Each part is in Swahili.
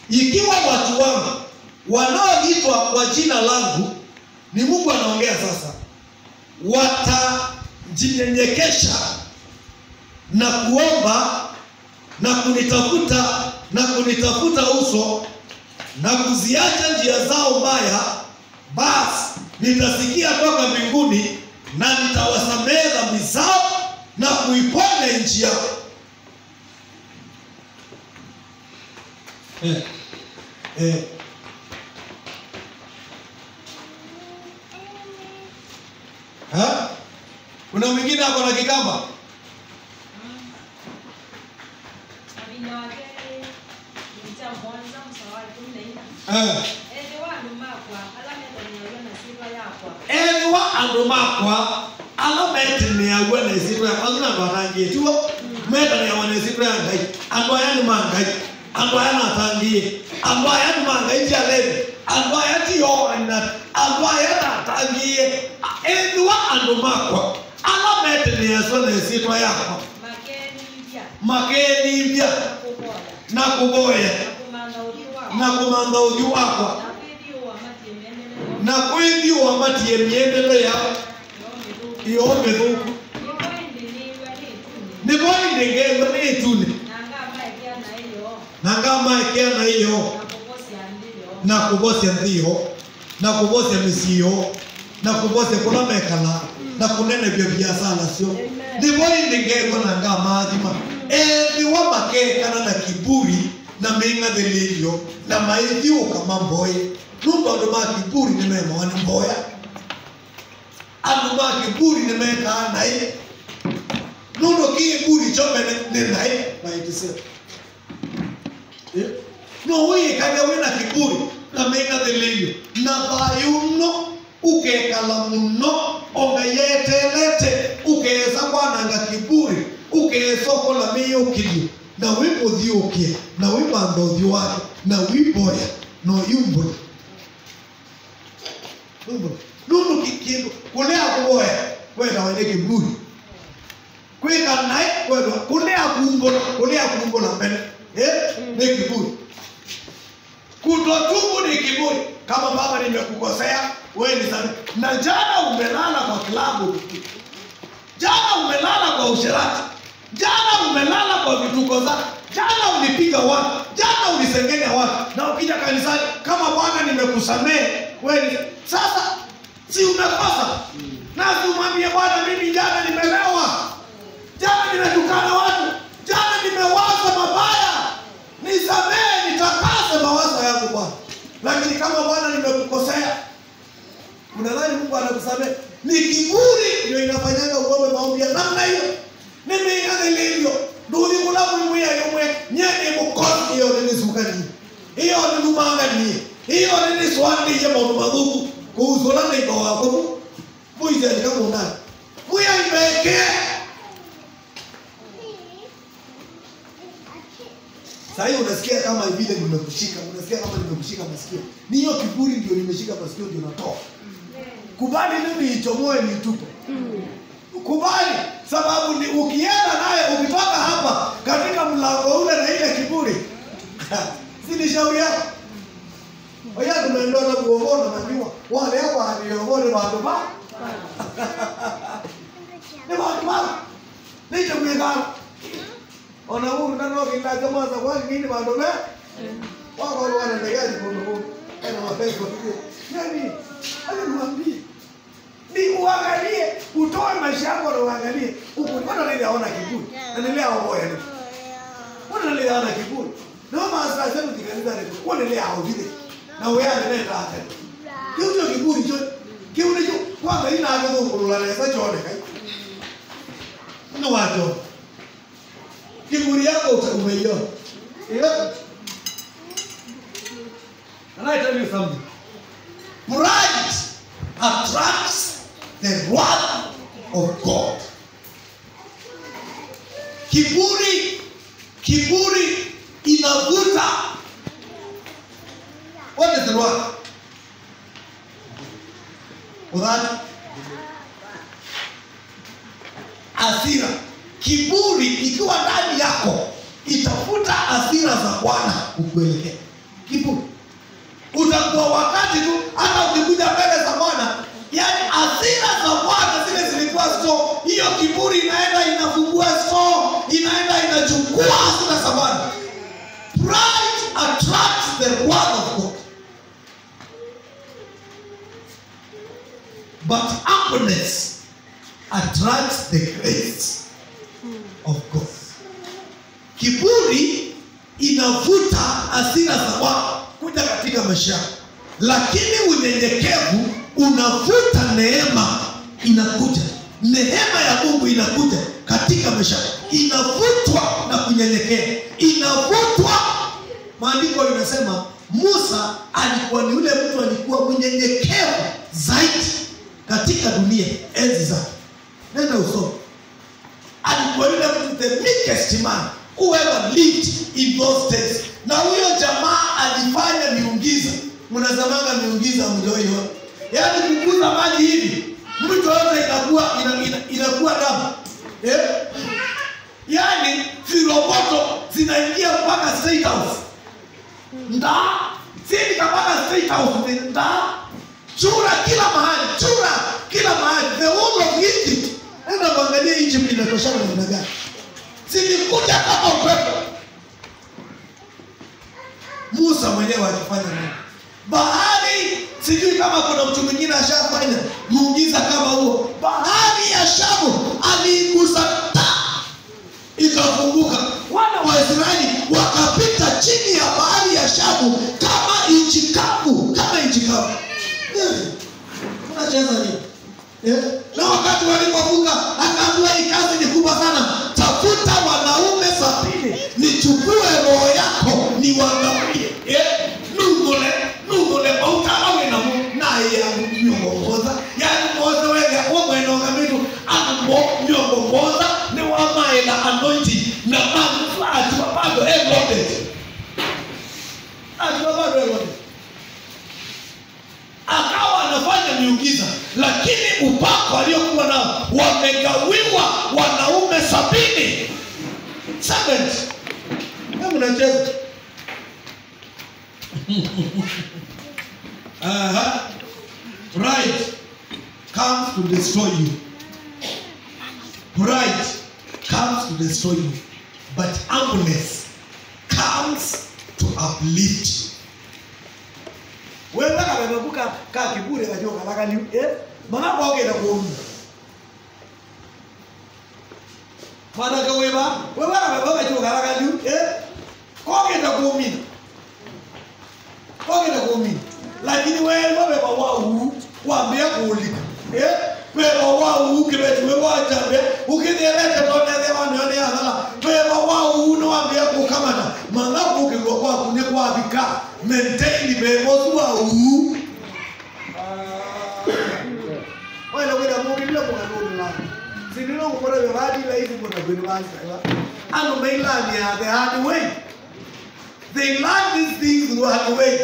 ikiwa watu wangu wanaoitwa kwa jina langu ni mungu anaongea sasa watajinyenyekesha na kuomba na kunitafuta na kunitafuta uso na kuziacha njia zao mbaya basi nitasikia toka mbinguni na nitawasamehe dhambi zao na kuiponya nchi yao eh, eh. Ha? kuna mwingine ako na kikamba Abina wake nita mwanza msawari kumi na nne. eh. Ende wandu makwa alameta niyayo na sifa yakwa. eniwa andu makwa ala meteneagua na isitwa yakwa ngina andu atangitiwo meteneagwa na isitwa ya ngai andu aya ni mangai andu aya natangie andu aya ni mangai tialeni andu aya tiyoana andu aya natangie eniwa andu makwa ala meteneaswa na isitwa yakwa Makenivya makenivya na kuboya na kuboya na kumanga uthi wakwa na kumantha uthi wakwa na kwithiwa matie menene na kwithiwa matie miendele yao no mithuku. iyo mithuku Niko indi niwe ni tuni. niguo indengetho nĩ itune Na ngamba ikia na iyo na ngamaekea na iyo na kubosia ndiyo. na kuvocia nthio na kuvocia mĩciĩ na kuvocia kũrĩa mekana na kũnenevia biacara cio nĩguo indengetho na ngamathima ethiwa makekana na kiburi na mĩng'athĩrĩrio na maithiũka mamboe nũndũ andũ ma kiburi nĩ memoa nĩ mboya andũ ma kiburi nĩ mekaa naĩ nũndũ kiburi chomene nĩ naĩ maĩtiseo no wĩkage wĩna kiburi na mĩng'athĩrĩrio na thayũ no ukekala mũno ongayetelete ukesa kwananga kiburi ukesokola mĩyũkĩrio na wĩmũthiũkia na wĩmantha ũthiũ wake na wĩmboya na ũyumbũra nũndũ kĩndũ kũnĩa kũboya wendawa nĩ kiburi kwika naye kwendwa kunea kumbona kunea kumbona mbele eh ni kiburi kutotubu ni kiburi kama baba nimekukosea wewe ni samehe na jana umelala kwa klabu jana umelala kwa usherati jana umelala kwa vituko zako jana ulipiga watu jana ulisengenya watu na ukija kanisani kama bwana nimekusamehe wewe ni- sasa si umekosa na si umwambie bwana mimi jana nimelewa jana nimetukana watu jana nimewaza mabaya nisamehe nitakase mawazo yangu bwana lakini kama bwana nimekukosea unadhani mungu anakusamehe ni kiburi ndio inafanyaga uombe maombi ya namna hiyo nimeigaga ilivyo nduthi kulamu imwiya yomwe nyeni mukosi iyo ninisukanie iyo ninumanganie iyo niniswandiie maundu mathuku kuusula neindo wako mu muicenika munani muya imekee sahii unasikia kama vile nimekushika unasikia kama nimekushika masikio ni hiyo kiburi ndio nimeshika masikio ndio natoa kubali mimi ichomoe niitupe kubali sababu ni ukienda naye ukitoka hapa katika mlango ule na ile kiburi si ni shauri yako oya tunaendoa na kuogona najua wale hapa niogone bandu ba ni bandu ba nije kuigana ona huru na nogi na jamaa za kwani nini bandu be wako wale wanaendelea kundu huru ana mapenzi kwa hiyo nani alimwambia ni uangalie utoe maisha yako na uangalie huku mbona nili aona kiburi na nili aoboya ni mbona nili aona kiburi no maasa zenu dikanisa ni mbona nili aovile na wewe ane tata kiu ndio kiburi cho kiu ndio kwanza ina hapo ngulula na sasa chone kai no wacho kiburi yako umeiona yeah. And I tell you something. Pride attracts the wrath of God. Kiburi, kiburi inavuta. What is the wrath? Udhani? Hasira. Kiburi ikiwa ndani yako itafuta hasira za Bwana ukuelekea. kiburi utakuwa wakati tu hata ukikuja mbele za bwana yani asira za bwana zile zilikuwa so hiyo kiburi inaenda inafungua so inaenda inachukua asira za bwana pride attracts the word of god but humbleness attracts the grace of god kiburi inavuta hasira za watu kuja katika maisha yako lakini unyenyekevu unavuta neema inakuja neema ya mungu inakuja katika maisha yako inavutwa na kunyenyekea inavutwa maandiko inasema musa alikuwa ni yule mtu alikuwa mnyenyekevu zaidi katika dunia enzi zake nenda usome alikuwa yule mtu the meekest man who ever lived in those days na huyo jamaa alifanya miungiza mnazamanga miungiza mjoiona yaani kukuza maji hivi mtu yote inakuwa ina, ina, inakuwa damu eh? yaani viroboto zinaingia mpaka state house ndaa sindi kapaka state house ndaa chura kila mahali chura kila mahali the whole of egypt enda kuangalia egypt inatoshana namna gani zilikuja kama upepo musa mwenyewe alifanya nini bahari sijui kama kuna mtu mwingine ashafanya muujiza kama huo bahari ya shamu aliigusa ta ikafunguka wana wa israeli wakapita chini ya bahari ya shamu kama nchi kavu kama nchi kavu Eh, unacheza nini Eh, na wakati walipofunga akaambiwa hii kazi ni kubwa sana tafuta wanaume sabini nichukue roho yako niwagawie Eh, nungule nungule mautalawe na mu naye amnyongoza yani mwoze wega omwenogamitu ambo nyongomoza ni wamaela anointing na magu atiwa bado eloted atiwa bado eloted akawa anafanya miujiza lakini upako aliokuwa nao wamegawiwa wanaume sabini Servant. Hebu nacheza Aha. Pride comes to destroy you. Pride comes to destroy you. But humbleness comes to uplift you. wewe kabebuka ka kibure kajoka lakani eh mana kwogenda kuomu mana kaweba wewe kabebuka kajoka lakani eh kogenda kuomina kogenda kuomina lakini wewe wabeba wau wambia kuulika eh weba wau kibetu wewe wajambe ukithelete tonethe wanione athala weba wau no wambia kukamana mana kukigwa kwaku ni kwabika maintain bemosu wau wena wena mukilile mukanunula sinilo ngukora bevadila hivi muna kwenu basaiwa ano mailani ya the hard way they learn these things the hard way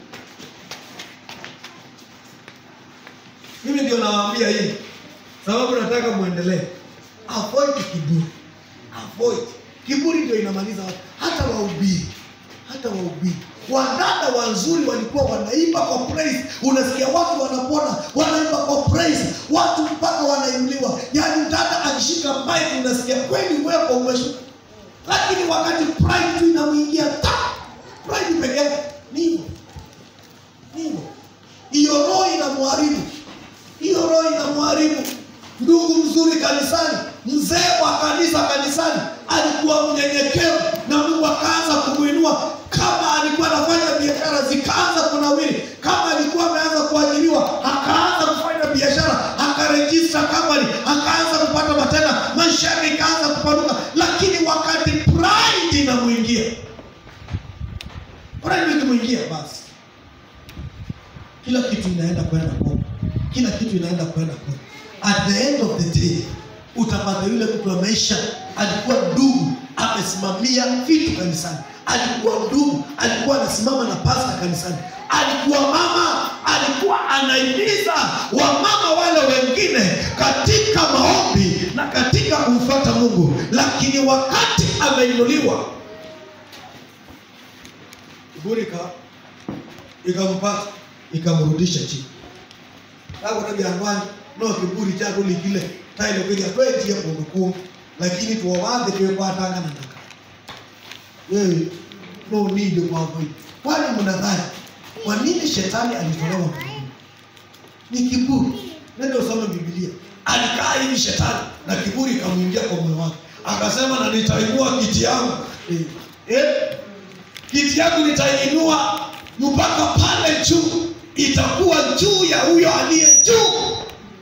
mimi ndio nawaambia hivi sababu nataka muendelee avoid kiburi avoid kiburi ndio inamaliza watu hata wahubiri hata wahubiri wadada wazuri walikuwa wanaimba kwa praise unasikia watu wanapona wanaimba kwa praise watu mpaka wanainuliwa yaani dada akishika mic unasikia kweli uwepo umeshuka lakini wakati pride tu inamwingia ta pride peke yake ni hivyo ni hivyo hiyo roho inamharibu hiyo roho inamharibu ndugu mzuri kanisani mzee wa kanisa kanisani alikuwa mnyenyekevu na mungu akaanza kumwinua kama alikuwa anafanya biashara zikaanza kunawiri kama alikuwa ameanza kuajiriwa akaanza kufanya biashara akarejista company akaanza kupata matenda maisha yake ikaanza kupanuka lakini wakati pride inamwingia pride ikimwingia basi kila kitu inaenda kwenda kombo kila kitu inaenda kwenda kombo at the end of the day utapata yule mtu wa maisha alikuwa ndugu amesimamia vitu kanisani alikuwa ndugu alikuwa anasimama na pasta kanisani alikuwa mama alikuwa anaimiza wamama wale wengine katika maombi na katika kumfuata mungu lakini wakati ameinuliwa kiburi ka ikampata ikamrudisha chini agona byangwani no kiburi chako likile taile kweja twetie kundu kumbi lakini tuowathe twekwatangana naka wewe no ninde kwa kweli kwani mnadhani kwa nini shetani alitolewa mbinguni ni kiburi nende usome biblia alikaa hivi shetani na kiburi ikamwingia kwa moyo wake akasema na nitainua kiti yangu eh, eh, kiti yangu nitainua mpaka pale juu itakuwa juu ya huyo aliye juu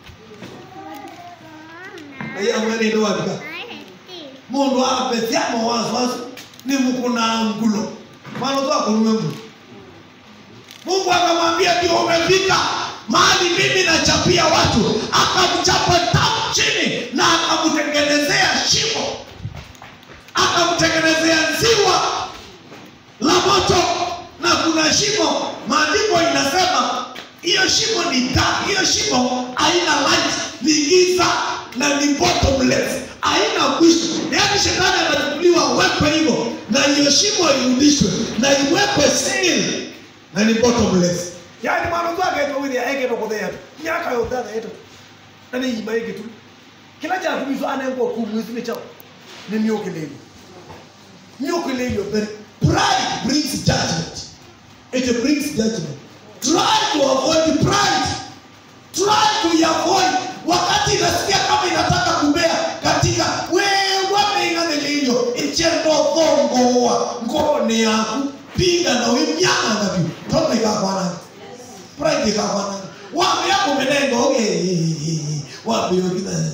naiamweninowatika mundu apethia mawaswasi ni mukuna ngulo mwana tu akurume mungu mungu akamwambia ndio umefika mahali mimi nachapia watu akamchapa tamu chini na akamtengenezea shimo akamtengenezea ziwa la moto na kuna shimo maandiko inasema hiyo shimo ni taa hiyo shimo haina light ni giza na ni bottomless haina mwisho yaani shetani anachukuliwa wekwe hivyo na hiyo shimo irudishwe na iwekwe seal na ni bottomless yaani mwana tu akaitwa withi aeketo kuthea tu miaka yothe athaeto na nĩ ima ĩngĩ tu kĩla kyatumizwo anengwo kumwithini chao nĩ nĩũkĩlĩirio nĩũkĩlĩirio mbere pride brings judgment it brings judgment try to avoid pride try to avoid wakati inasikia kama inataka kumea katika wewameing'anĩlĩirio ichendotholgoa ngoroni yaku pinga na wimyanga biu tondu igakwananga pride igakwananga wambia kumenenga oge wambia ogina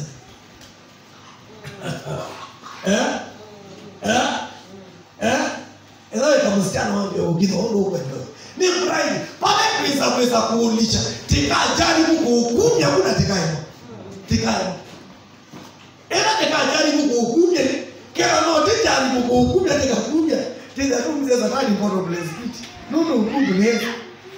eh eh eh ila ikamusichana wambia ogina ondo ukwenda ni pride pale kwisa kwisa kuulisha tikajaribu kuhukumya kuna tikaimo tikaimo ila tikajaribu kuhukumya kila no tijaribu kuhukumya tikakumya tizarumze zakani mpoto bleskiti nunu ukungu ni yesu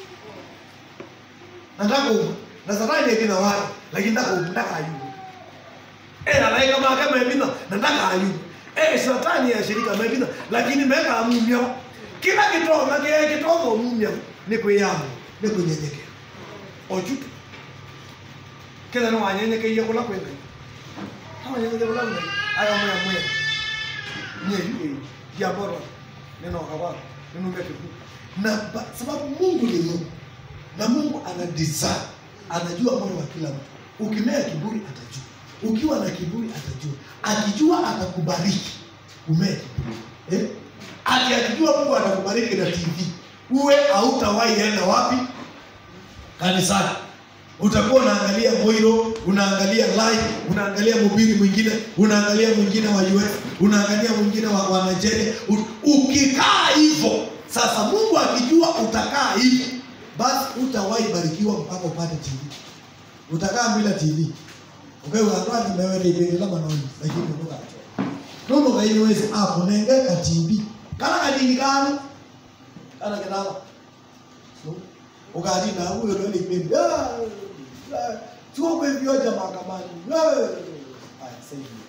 nataka umu na satani ekina wale lakini nataka umu nataka ayubu eh alaika mahakama emina nataka ayubu eh satani ya shirika mebina lakini meka amumya kila kitonga kile kitonga umumya ni kwiyamu ni kunyenyekea ojutu kila no wanyenyekeiye kula kwenda hawa nyenyekea kula kwenda aya moya moya nye yule ya bora neno kawa neno mbele na ba- sababu Mungu ni Mungu na Mungu ana design, anajua moyo wa kila mtu. Ukimea kiburi atajua, ukiwa na kiburi atajua, akijua atakubariki umee kiburi eh? Ati akijua Mungu atakubariki na TV, uwe hautawahi enda wapi kanisani utakuwa unaangalia Moiro, unaangalia live, unaangalia mhubiri mwingine, unaangalia mwingine wa US, unaangalia mwingine wa, wa Nigeria. U- Ukikaa hivyo sasa, Mungu akijua utakaa hivyo, basi utawahi barikiwa mpaka upate TV. Utakaa bila TV ukaiwatwati mewene ibendela manoni lakini unuka nono kaiwezi apo nengeka TV kana kadini kana kana kinama so ukati na huyo ndo nimendi ah ah, chuo kwa hivyo jamaa kamani ah sasa